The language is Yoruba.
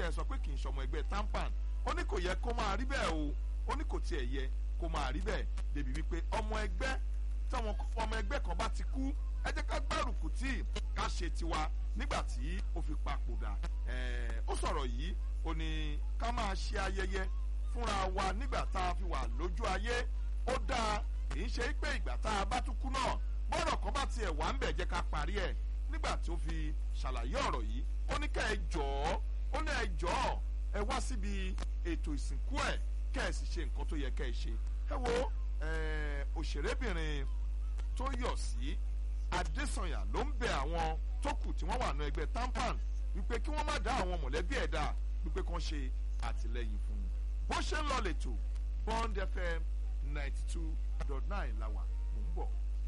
tẹ́ ẹ sọ pé kì í ṣọmọ ẹgbẹ́ tampan ó ní kò yẹ kó máa rí bẹ́ẹ̀ o ó ní kò tiẹ̀ yẹ kó máa rí bẹ́ẹ̀ débi wípé ọmọ ẹgbẹ́ táwọn ọmọ ẹgbẹ́ kan bá ti kú ẹ jẹ́ ká gbárùkù tí ká ṣe tiwa nígbà tí ó fi papòdà ó sọ̀rọ̀ yìí ó ní ká máa ṣe ayẹyẹ fúnra wa nígbà tá a fi wà lójú ayé ó dáa kì í ṣe pé ìgbà tá a bá tún kú náà bọ́rọ̀ kan bá tiẹ̀ wà ń bẹ̀ jẹ́ ká parí ẹ̀ nígbà tí ó fi ṣàlàyé ọ̀rọ̀ yìí ó ní ká ẹ jọ̀ọ́ ó ní ẹ jọ̀ọ́ ẹ wá síbi ètò ìsìnkú ẹ̀ kẹ́ ẹ sì ṣe nǹkan tó yẹ kẹ́ ẹ ṣe ẹ wo òṣèrébìnrin tó yọ̀ sí adésànyà ló ń bẹ àwọn tó kù tí wọ́n wà ní ẹgbẹ́ tampan wípé kí wọ́n má dá àwọn mọ̀lẹ́bí ẹ̀ dá wípé kàn ṣe àtìlẹ́yìn fún un bó ṣe ń lọ lẹ́tọ̀ bond fm ninety two dot nine la wà mò ń bọ̀.